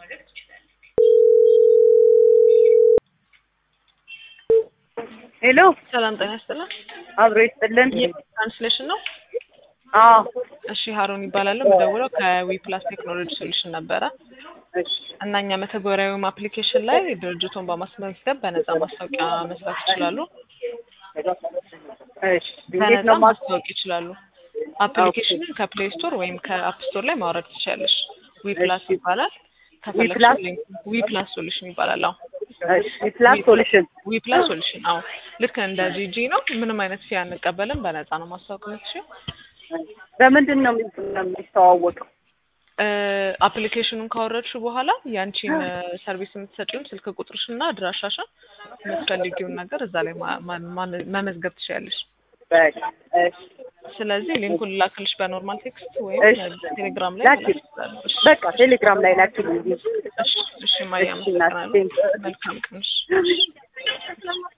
ሄሎ ሰላም ጤና ይስጥልን። አብሮ ይስጥልን። ትራንስሌሽን ነው። አዎ እሺ ሀሮን ይባላለሁ። የምደውለው ከዊ ፕላስ ቴክኖሎጂ ሶሉሽን ነበረ እሺ እና እኛ መተግበሪያ ወይም አፕሊኬሽን ላይ ድርጅቱን በማስመዝገብ በነፃ ማስታወቂያ መስራት ይችላሉ። እሺ እንዴት በነፃ ነው ማስ ማስታወቅ ይችላሉ። አፕሊኬሽንን ከፕሌይ ስቶር ወይም ከአፕ ስቶር ላይ ማውረድ ትችላለሽ። ዊ ፕላስ ይባላል። ከፈለግሽ ፕላስ? ሊንክ ዊ ፕላስ ሶሉሽን ይባላል። አዎ እሺ ፕላስ ሶሉሽን ዊ ፕላስ ሶሉሽን አዎ፣ ልክ እንደ ጂጂ ነው። ምንም አይነት ፊ አንቀበልም። በነፃ ነው ማስታወቅ የምትችይው። በምንድን ነው የሚ- የሚተዋወቀው? አፕሊኬሽኑን ካወረድሽ በኋላ ያንቺን ሰርቪስ የምትሰጪውን ስልክ ቁጥርሽን እና አድራሻሽን የምትፈልጊውን ነገር እዛ ላይ ማ- ማ- ማ- መመዝገብ ትችያለሽ። በቃ እሺ ስለዚህ ሊንኩን ላክልሽ በኖርማል ቴክስት ወይም እሺ። ቴሌግራም ላይ ላኪ። መላክ ትችላለሽ። እሺ፣ በቃ ቴሌግራም ላይ ላኪልኝ። እሺ፣ እሺ፣ ማርያም እሺ፣ እናቴ። አመሰግናለሁ። መልካም ቀን። እሺ።